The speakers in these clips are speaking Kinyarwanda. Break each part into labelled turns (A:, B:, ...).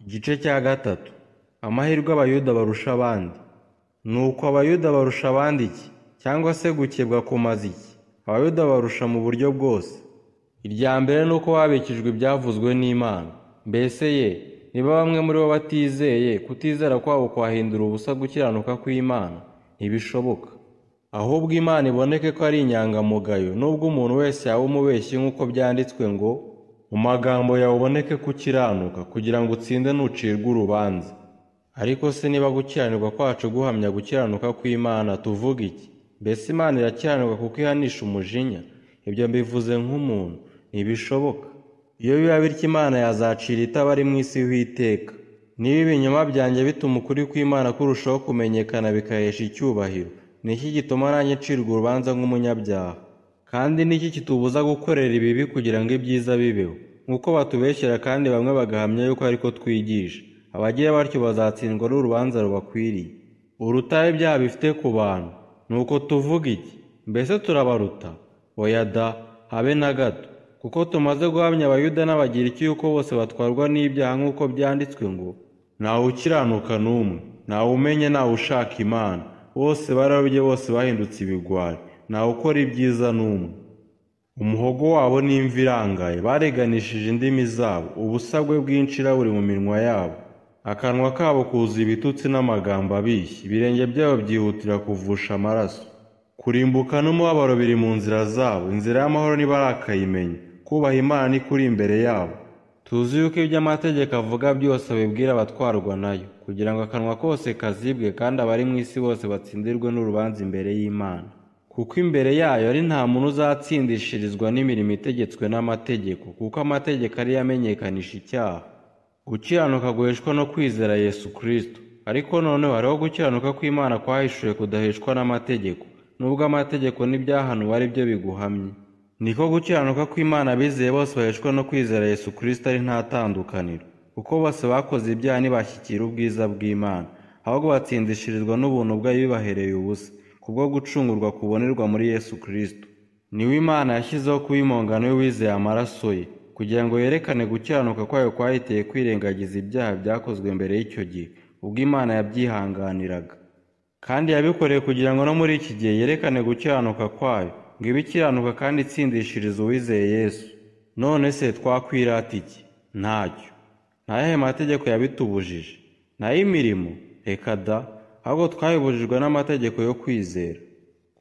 A: Igice cya gatatu amahirwe abayuda barusha abandi ni uko abayuda barusha abandi iki cyangwa se gukebwa kumaze iki abayuda barusha mu buryo bwose irya mbere ni uko babikijwe ibyavuzwe n'imana mbese ye niba bamwe muri bo batizeye kutizera kwabo kwahindura ubusa gukiranuka kw'imana ntibishoboka ahubwo imana iboneke ko ari inyangamugayo nubwo umuntu wese yaba umubeshyi nk'uko byanditswe ngo mu magambo yawe uboneke kukiranuka kugira ngo utsinde nucirwa urubanza ariko se niba gukiranirwa kwacu guhamya gukiranuka kw'imana tuvuga iki mbese imana irakiranuka kuko ihanisha umujinya ibyo mbivuze nk'umuntu ntibishoboka iyo biba bityo imana yazacira itaba ari mu isi y'iteka niba ibinyoma byanjye bituma ukuri kw'imana kurushaho kumenyekana bikahesha icyubahiro ni iki gituma nanjye ncirwa urubanza nk'umunyabyaha kandi ni iki kitubuza gukorera ibibi kugira ngo ibyiza bibeho nk'uko batubeshyera kandi bamwe bagahamya yuko ariko twigisha abagiye batyo bazatsindwa n'urubanza rubakwiriye urutaye ibyaha bifite ku bantu ni uko tuvuga iki mbese turabaruta oya da habe na gato kuko tumaze guhamya abayuda n'abagiriki yuko bose batwarwa n'ibyaha nk'uko byanditswe ngo ntawe ukiranuka n'umwe ntawe umenye ntawe ushaka imana bose bararobye bose bahindutse ibigwari ntawe ukora ibyiza n'umwe umuhogo wabo n'imvi irangaye bareganishije indimi zabo ubusagwe bw'inshira buri mu minwa yabo akanwa kabo kuzuye ibitutsi n'amagambo abishya ibirenge byabo byihutira kuvusha amaraso kurimbuka n'umubabaro biri mu nzira zabo inzira y'amahoro ntibarakayimenya kubaha imana ni kuri imbere yabo tuzi yuko ibyo amategeko avuga byose abibwira abatwarwa nayo kugira ngo akanwa kose kazibwe kandi abari mu isi bose batsindirwe n'urubanza imbere y'imana kuko imbere yayo ari nta muntu uzatsindishirizwa n'imirimo itegetswe n'amategeko kuko amategeko ariyo amenyekanisha icyaha gukiranuka guheshwa no kwizera yesu kirisito ariko noneho hariho gukiranuka kw'imana kwahishuwe kudaheshwa n'amategeko nubwo amategeko n'ibyahanuwe ari byo biguhamye niko gukiranuka kw'imana abizeye bose baheshwa no kwizera yesu kirisito ari nta tandukaniro kuko bose bakoze ibyaha ntibashyikira ubwiza bw'imana ahubwo batsindishirizwa n'ubuntu bwayo bibahereye ubusa kubwo gucungurwa kubonerwa muri yesu kirisito niwe imana yashyizeho kuba impongano y'uwizeye amaraso ye kugira ngo yerekane gukiranuka kwayo kwahiteye kwirengagiza ibyaha byakozwe mbere y'icyo gihe ubwo imana yabyihanganiraga kandi yabikoreye kugira ngo no muri iki gihe yerekane gukiranuka kwayo ngo ibe ikiranuka kandi itsindishiriza uwizeye yesu none se twakwirata iki ntacyo ntayahe mategeko yabitubujije nayo imirimo reka da ahubwo twayibujijwe n'amategeko yo kwizera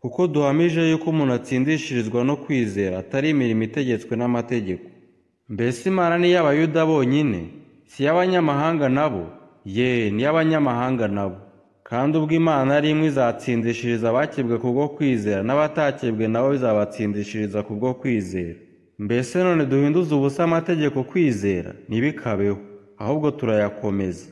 A: kuko duhamije yuko umuntu atsindishirizwa no kwizera atari imirimo itegetswe n'amategeko mbese imana ni iy'abayuda bonyine si iy'abanyamahanga nabo ye ni iy'abanyamahanga nabo kandi ubwo imana ari imwe izatsindishiriza abakebwe kubwo kwizera n'abatakebwe nabo bizabatsindishiriza kubwo kwizera mbese none duhinduza ubusa amategeko kwizera ntibikabeho ahubwo turayakomeza